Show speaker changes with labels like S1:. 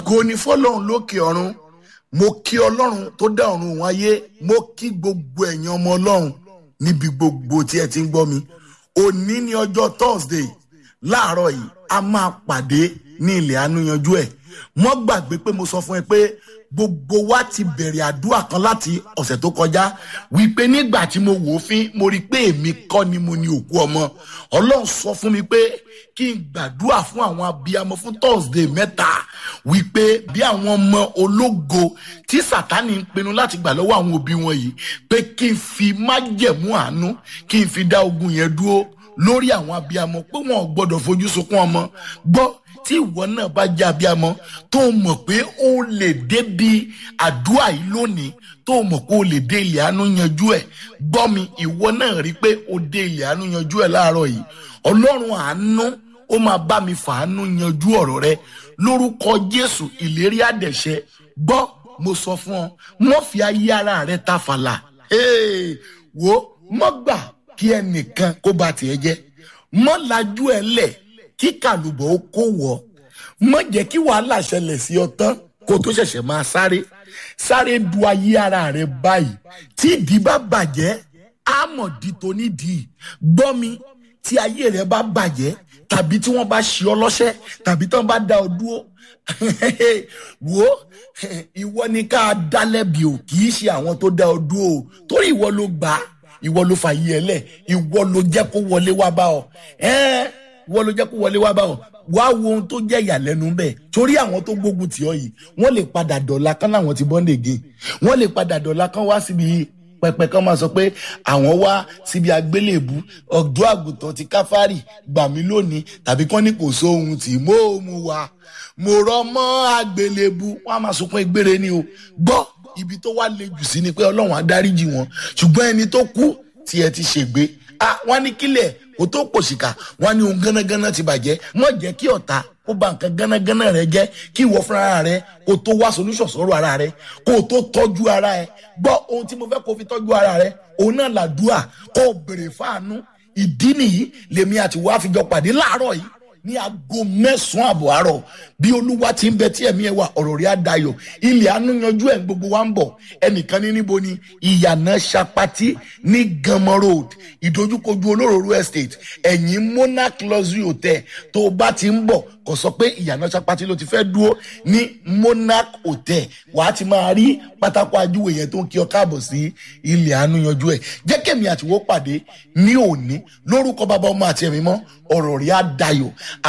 S1: ògo ni fọlọ́run lókè ọ̀run mo kí ọlọ́run tó dá ọ̀run òun ayé mo kí gbogbo ẹ̀yin ọmọ ọlọ́run níbi gbogbo tí ẹ ti ń gbọ́ mi òní ni ọjọ́ thursday láàárọ̀ yìí a máa pàdé ní ilẹ̀ àánú yanjú ẹ̀ mọ́ gbàgbé pé mo sọ fún ẹ pé gbogbo wa ti bẹ̀rẹ̀ àdúrà kan láti ọ̀sẹ̀ tó kọjá wípé nígbà tí mo wò ó fín mo rí i pé èmi kọ́ ni mo ní òkú ọmọ ọlọ́run sọ fún mi pé kí n gbàdúrà fún àwọn abiyamọ fún thursday mẹ́ta wípé bí àwọn ọmọ ológo tí sátani ń pinnu láti gbà lọ́wọ́ àwọn òbí wọn yìí pé kí n fi májẹ̀mú àánú kí n fi dá ogun yẹn dúró lórí àwọn abiyamọ pé wọn ò gbọdọ̀ fojú sunkún ọmọ gbọ́ tí ìwọ náà bá jẹ́ abiyamọ tó mọ̀ pé ó lè débi àdúrà yìí lónìí tó mọ̀ pé ó lè dé ilẹ̀ àánú yanjú ẹ̀ gbọ́ mi ìwọ náà rí pé ó dé ilẹ̀ àánú yanjú ẹ̀ láàárọ̀ yìí ọlọ́run àánú ó máa bá mi fàánú yanjú ọ̀rọ̀ rẹ lórúkọ jésù ìlérí àdẹ̀ṣẹ gbọ́ mo sọ fún ọ mọ́ fi ayé ara rẹ ta fàlà Hey, wo mọ́ gbà kí ẹnìkan kó ba tiẹ̀ jẹ́ mọ́ lajú ẹ lẹ̀ kí kàlùbọ̀ ó kó wọ̀ mọ́ jẹ́ kí wàhálà ṣẹlẹ̀ sí ọ tán kó tó ṣẹ̀ṣẹ̀ máa sáré sáré du ayé ara rẹ báyìí tí ìdí bá bàjẹ́ àmọ̀dí tó nídìí gbọ́ mi tí ayé rẹ bá bàjẹ́ tàbí tí wọ́n bá ṣe ọ lọ́ṣẹ́ tàbí tí wọ́n bá dá ọ dúró wo ìwọ ni ká dá lẹ́bi o kì í ṣe àwọn tó dá ọ dúró o torí ìwọ ló gbà á ìwọ ló fà yí ẹ lẹ ìwọ ló jẹ́ kó wọlé wá bá ọ ẹ ìwọ ló jẹ́ kó wọlé wá bá ọ wá wo ohun tó jẹ́ ìyàlẹ́nu bẹ́ẹ̀ torí àwọn tó gbógun tì ọ yìí wọ́n lè padà dọ̀la kán láwọn ti bọ́ǹdè gé wọ́n lè padà dọ̀la kán wá síbi pẹpẹ kan máa sọ pé àwọn wá síbi àgbélébù ọ̀dọ́ àgùntàn ti káfárì gbà mí lónìí tàbí kán ní kò sóhun tí mo mú wa mo rọ mọ́ àgbélébù wọ́n á máa sunkún egbére ni o gbọ́ ibi tó wá le jù sí ni pé ọlọ́run á dáríjì wọn ṣùgbọ́n ẹni tó kú tí ẹ ti ṣègbé ah wọ́n ní kílẹ̀ kó tó pòṣìkà wọ́n ní ohun gánágáná ti bàjẹ́ mọ̀ jẹ́ kí ọ̀tá kó ba nǹkan gánágáná rẹ jẹ́ kí ìwọ fúnra rẹ kó tó wá solution sọ̀rọ̀ ara rẹ kó tó tọ́jú ara ẹ gbọ́ ohun tí mo fẹ́ kó fi tọ́jú ara rẹ òun náà làdúà kó o bèrè fáànú ìdí nìyí lèmi àti wàá fi jọ pàdé láàárọ̀ yìí ní aago mẹ́sàn-án àbọ̀ àárọ̀ bí olúwa ti ń bẹ tí ẹ̀mí ẹ̀ wà ọ̀rọ̀ rí àdayọ̀ ilẹ̀ àánú yanjú ẹ̀ gbogbo wa ń bọ̀ ẹnìkan ní níbo ni ìyànà sapati ní gamma road ìdojúkojú olóròrò estate ẹ̀yìn monarch luxury hotel tó o bá ti ń bọ̀ kò sọ pé ìyànà sapati ló ti fẹ́ dúró ní monarch hotel wàá ti máa rí pátákó ajúwe yẹn tó ń kí ọ káàbọ̀ sí ilẹ̀ àánú yanjú ẹ̀ jẹ́ kẹ́mi àtiwọ́ pàdé ní òní lórúkọ bàbá ọmọ àti ẹ̀mí mọ́ ọ̀rọ̀ rí àdayọ̀